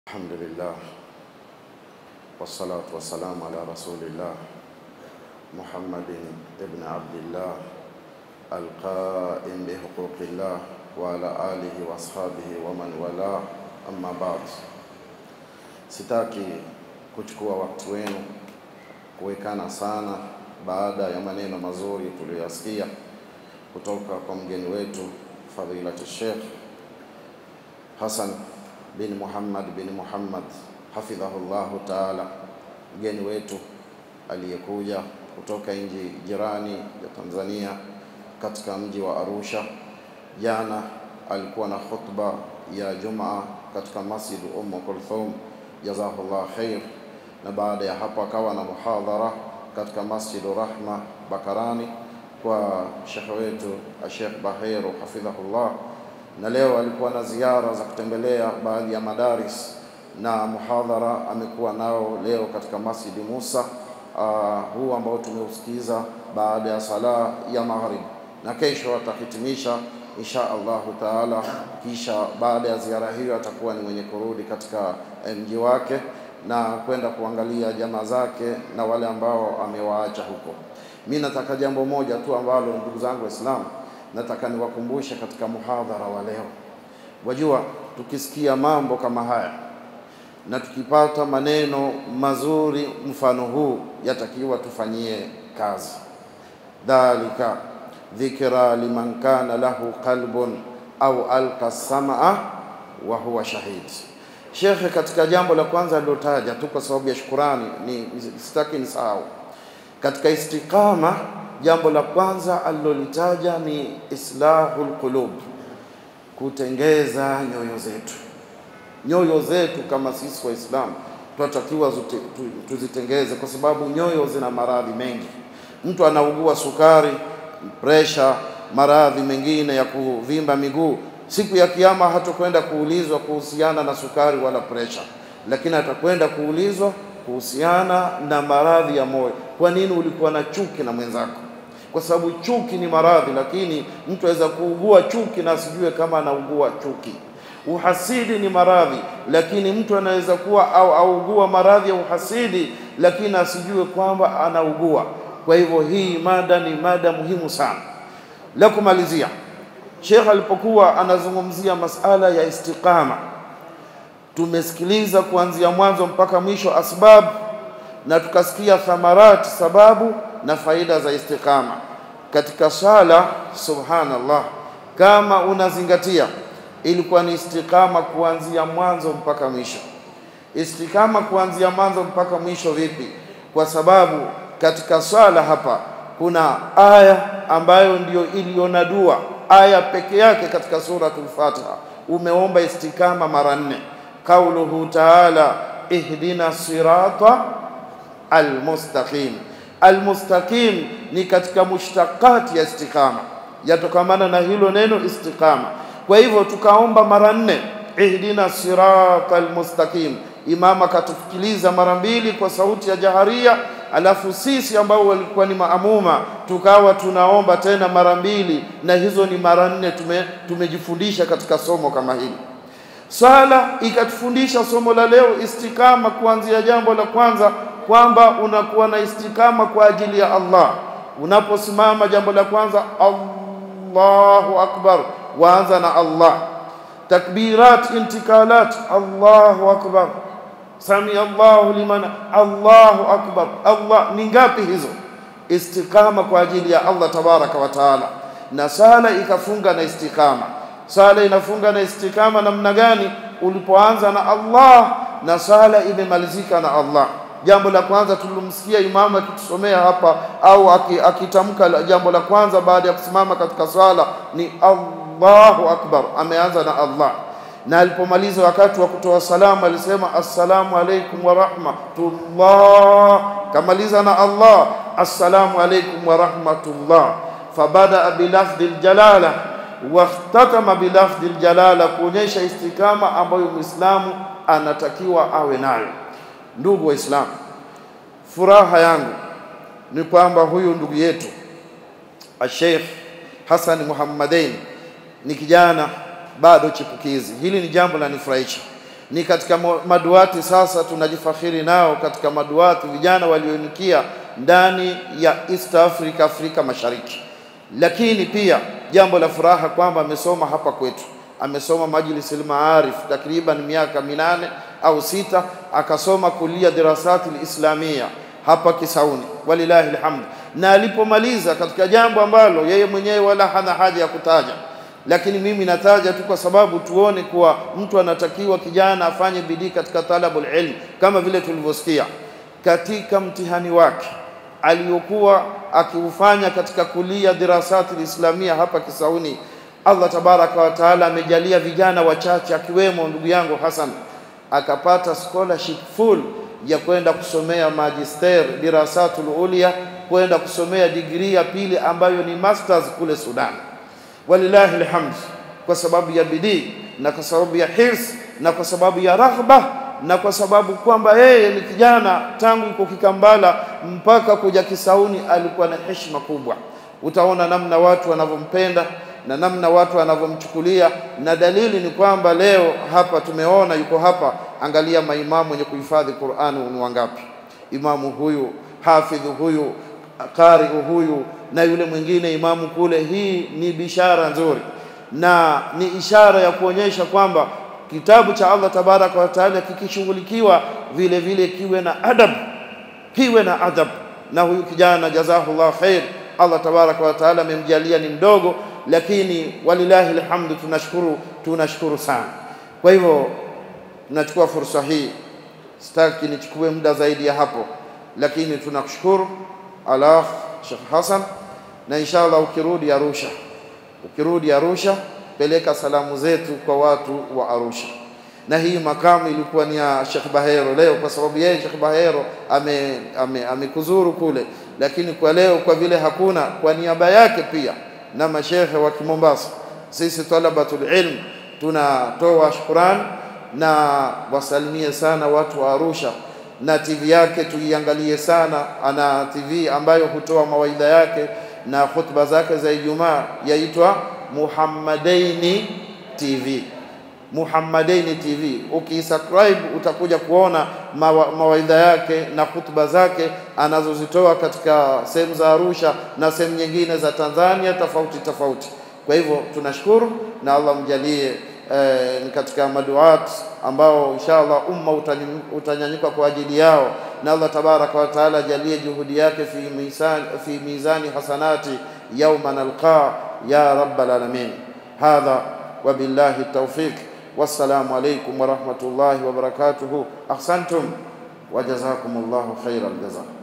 الحمد لله والصلاة والسلام على رسول الله محمد بن عبد الله القائم بحقوق الله وعلى آله وأصحابه ومن والاه أما بعد sitaki kuchukua wakati wenu kuwekana sana baada ya maneno mazuri tuliyoyasikia kutoka kwa mgeni wetu fadhilati Sheikh Hassan bin Muhammad bin Muhammad hafidhahullahu taala, mgeni wetu aliyekuja kutoka nchi jirani ya Tanzania katika mji wa Arusha. Jana alikuwa na khutba ya Jumaa katika Masjid Umm Kulthum, jazahullah khair, na baada ya hapo akawa na muhadhara katika Masjid Rahma Bakarani kwa shekhe wetu Sheikh Bahiru hafidhahullah na leo alikuwa na ziara za kutembelea baadhi ya madaris na muhadhara amekuwa nao leo katika Masjidi Musa uh, huu ambao tumeusikiza baada ya sala ya maghrib, na kesho atahitimisha insha Allahu taala. Kisha baada ya ziara hiyo atakuwa ni mwenye kurudi katika mji wake na kwenda kuangalia jamaa zake na wale ambao amewaacha huko. Mi nataka jambo moja tu ambalo ndugu zangu Waislamu nataka niwakumbushe katika muhadhara wa leo. Wajua, tukisikia mambo kama haya na tukipata maneno mazuri mfano huu, yatakiwa tufanyie kazi. Dhalika dhikra liman kana lahu qalbun au alqa samaa wa huwa shahid. Shekhe, katika jambo la kwanza alilotaja tu kwa sababu ya shukurani, ni sitaki nisahau katika istiqama jambo la kwanza alilolitaja ni islahul qulub, kutengeza nyoyo zetu. Nyoyo zetu kama sisi Waislamu tunatakiwa tuzitengeze, kwa sababu nyoyo zina maradhi mengi. Mtu anaugua sukari, presha, maradhi mengine ya kuvimba miguu. Siku ya Kiyama hatakwenda kuulizwa kuhusiana na sukari wala presha, lakini atakwenda kuulizwa kuhusiana na maradhi ya moyo. Kwa nini ulikuwa na chuki na mwenzako? Kwa sababu chuki ni maradhi, lakini mtu aweza kuugua chuki na asijue kama anaugua chuki. Uhasidi ni maradhi, lakini mtu anaweza kuwa au augua maradhi ya uhasidi, lakini asijue kwamba anaugua. Kwa hivyo hii mada ni mada muhimu sana. La kumalizia, Sheikh alipokuwa anazungumzia masala ya istiqama, tumesikiliza kuanzia mwanzo mpaka mwisho asbab, na tukasikia thamarati, sababu na faida za istiqama katika swala. Subhanallah, kama unazingatia, ilikuwa ni istiqama kuanzia mwanzo mpaka mwisho. Istiqama kuanzia mwanzo mpaka mwisho vipi? Kwa sababu katika swala hapa kuna aya ambayo ndiyo iliona dua, aya peke yake katika suratul Fatiha umeomba istikama mara nne. Qauluhu taala ihdina sirata almustaqim Almustaqim ni katika mushtaqati ya istiqama, yatokamana na hilo neno istiqama. Kwa hivyo tukaomba mara nne, ihdina sirata almustaqim. Imam akatufikiliza mara mbili kwa sauti ya jaharia, alafu sisi ambao walikuwa ni maamuma tukawa tunaomba tena mara mbili, na hizo ni mara nne. Tume, tumejifundisha katika somo kama hili. Swala ikatufundisha somo la leo istikama, kuanzia jambo la kwanza kwamba unakuwa na istikama kwa ajili ya Allah. Unaposimama jambo la kwanza, Allahu akbar, waanza na Allah. Takbirat, intikalat, Allahu akbar, sami Allahu liman, Allahu akbar. Allah ni ngapi hizo? Istikama kwa ajili ya Allah tabaraka wa taala. Na sala ikafunga na istikama. Sala inafunga na istikama namna gani? Ulipoanza na Allah na sala imemalizika na Allah. Jambo la kwanza tulilomsikia imamu akitusomea hapa au akitamka jambo la kwanza baada ya kusimama katika swala ni Allahu akbar, ameanza na Allah, na alipomaliza wakati wa kutoa salamu alisema assalamu alaikum wa rahmatullah, kamaliza na Allah assalamu alaikum wa rahmatullah. Fabadaa bilafdhi ljalala wakhtatama bilafdhi ljalala, kuonyesha istikama ambayo Muislamu anatakiwa awe nayo. Ndugu Waislamu, furaha yangu ni kwamba huyu ndugu yetu Sheikh Hassan Muhammadain ni kijana bado chipukizi. Hili ni jambo la nifurahisha. ni katika maduati sasa tunajifakhiri nao katika maduati vijana walioinikia ndani ya East Africa, Afrika Mashariki. Lakini pia jambo la furaha kwamba amesoma hapa kwetu, amesoma Majlis al-Maarif takriban miaka minane au sita, akasoma kulia dirasati lislamia hapa Kisauni, walilahi alhamd. Na alipomaliza katika jambo ambalo yeye mwenyewe wala hana haja ya kutaja lakini mimi nataja tu kwa sababu tuone kuwa mtu anatakiwa kijana afanye bidii katika talabul ilm, kama vile tulivyosikia katika mtihani wake aliyokuwa akiufanya katika kulia dirasati lislamia hapa Kisauni. Allah tabaraka wa taala amejalia vijana wachache akiwemo ndugu yangu Hassan akapata scholarship full ya kwenda kusomea magister dirasatul ulia, kwenda kusomea digrii ya pili ambayo ni masters kule Sudan walillahi alhamd, kwa sababu ya bidii na kwa sababu ya hirs na kwa sababu ya raghba na kwa sababu kwamba yeye ni kijana tangu yuko Kikambala mpaka kuja Kisauni alikuwa na heshima kubwa. Utaona namna watu wanavyompenda na namna watu wanavyomchukulia, na dalili ni kwamba leo hapa tumeona yuko hapa. Angalia maimamu wenye kuhifadhi Qur'ani ni wangapi? Imamu huyu, hafidhu huyu, qari huyu na yule mwingine imamu kule. Hii ni bishara nzuri na ni ishara ya kuonyesha kwamba kitabu cha Allah tabaraka wa taala kikishughulikiwa vile vile kiwe na adab, kiwe na adab. Na huyu kijana jazahullah khair, Allah tabaraka wa taala amemjalia ni mdogo, lakini walillahi alhamdu, tunashukuru tunashukuru sana. Kwa hivyo tunachukua fursa hii, sitaki nichukue muda zaidi ya hapo, lakini tunakushukuru ala Sheikh Hassan, na inshallah ukirudi Arusha, ukirudi Arusha peleka salamu zetu kwa watu wa Arusha. Na hii makamu ilikuwa ni ya Sheikh Bahero leo, kwa sababu yeye Sheikh Bahero amekuzuru ame, ame kule, lakini kwa leo kwa vile hakuna, kwa niaba yake pia na mashehe wa Kimombasa, sisi talabatul ilm tunatoa shukrani na wasalimie sana watu wa Arusha na TV yake tuiangalie sana. Ana TV ambayo hutoa mawaidha yake na khutba zake za Ijumaa, yaitwa Muhammadaini TV. Muhammadaini TV, ukisubscribe utakuja kuona mawa, mawaidha yake na khutba zake anazozitoa katika sehemu za Arusha na sehemu nyingine za Tanzania tofauti tofauti. Kwa hivyo tunashukuru na Allah mjalie ni eh, katika maduat ambao inshallah umma utanyanyuka kwa ajili yao, na Allah tabaraka wa taala ajalie juhudi yake fi mizani, fi mizani hasanati yawma nalqa ya rabbal alamin. Hadha wa billahi tawfiq, wassalamu alaykum wa rahmatullahi wa barakatuhu. Ahsantum wa jazakumullahu khairal jazaa.